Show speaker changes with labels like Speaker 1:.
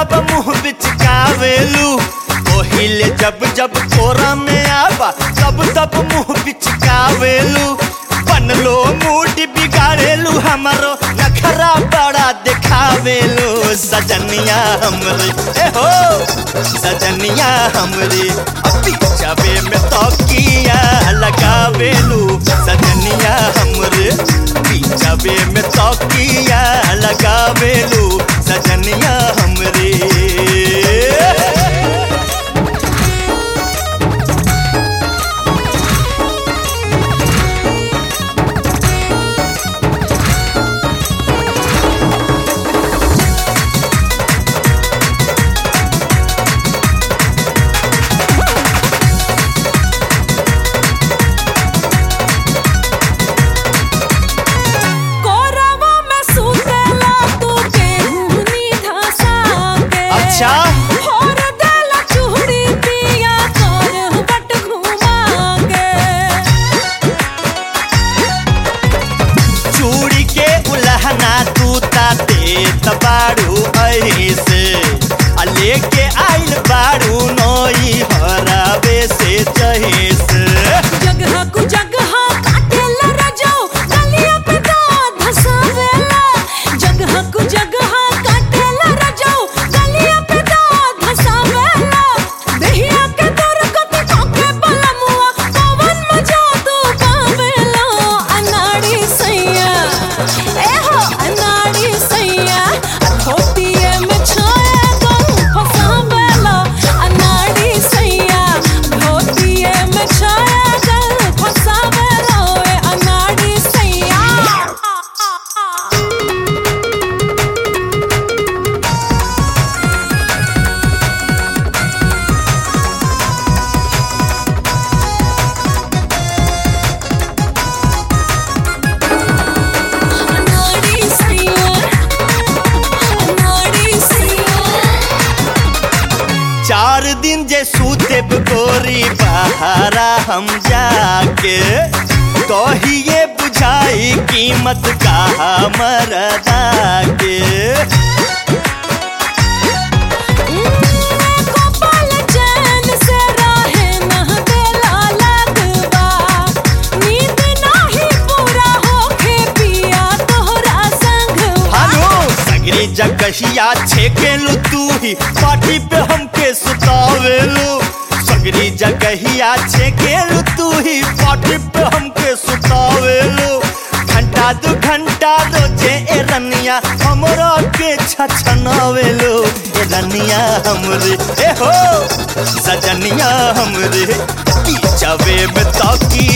Speaker 1: तब मुंह बिचकावेलू ओहिले जब जब कोरा में आवा तब तब मुंह बिचकावेलू बनलो मूड बिगाड़ेलू हमारो नखरा बड़ा दिखावेलू सजनिया हमरे ए हो सजनिया हमरे अभी जावे में तौकिया लगावेलू सजनिया हमरे जावे में तौकिया लगावेलू सजनिया हमरे
Speaker 2: कोरवा में सुतेला तू केहूनी धसा के
Speaker 1: अच्छा।
Speaker 2: होर देला चूड़ी पिया कर बट घुमा के
Speaker 1: चूड़ी के उलहना तू ताते तबाड़ू ऐसे आ लेके आइल बाड़ू नई हरावे से जहेस
Speaker 2: जगह कु जगह काटेला रजो गलिया पे दांत धसावेला जगह कु जगह काटेला रजो गलिया पे दांत धसावेला देहिया के दर कत ठोके बलमुआ पवन मजा तू पावेला अनाड़ी सैया ए हो अनाड़ी सैया धोतिए में छाया गम फसावेला अनाड़ी सैया धोतिए में छाया गम फसावेला ए अनाड़ी सैया अनाड़ी सैया अनाड़ी सैया
Speaker 1: चार दिन जे सूते गोरी बहारा हम जाके कहिए बुझाई कीमत का मरदा के
Speaker 2: कपाल चैन से राहे नह देला लगवा नींद नाही पूरा होखे पिया तोहरा संगवा
Speaker 1: हेलो सगरी जगहिया छेकेलू तू ही पार्टी पे हमके सुतावेलू सगरी जगहिया छेकेलू तू ही पार्टी पे हमके सुतावेलू घंटा दू घंटा रोजे ए रनिया हमरा के छछनावेलू ए रनिया हमरे ए हो सजनिया हमरे पीछावे में ताकी